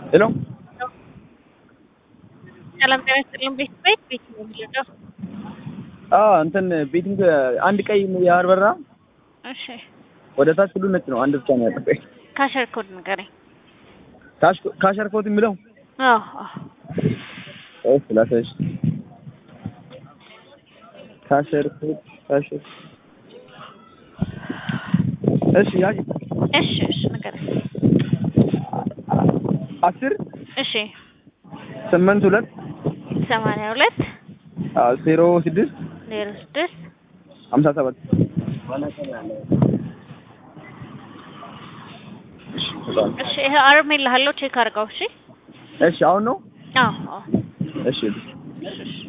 ሄሎ ሰላም ጤና ይስጥልን። ቤት ቤት ቤት ነው የሚለው። አዎ እንትን ቤቲንግ አንድ ቀይ ያበራ እሺ ወደ ታች ሁሉ ነጭ ነው። አንድ ብቻ ነው ያጠፋኝ። ካሸር ኮድ ንገረኝ። ካሽ- ካሸር ኮት የሚለው አዎ አዎ እሺ ላሳይሽ። ካሸር ኮት ካሸር እሺ ያጅ እሺ እሺ ንገረኝ። አስር እሺ ስምንት ሁለት ሰማንያ ሁለት ዜሮ ስድስት ዜሮ ስድስት ሀምሳ ሰባት እሺ ይሄ አርም ይልሃለሁ ቼክ አድርገው። እሺ እሺ አሁን ነው አዎ አዎ እሺ እሺ እሺ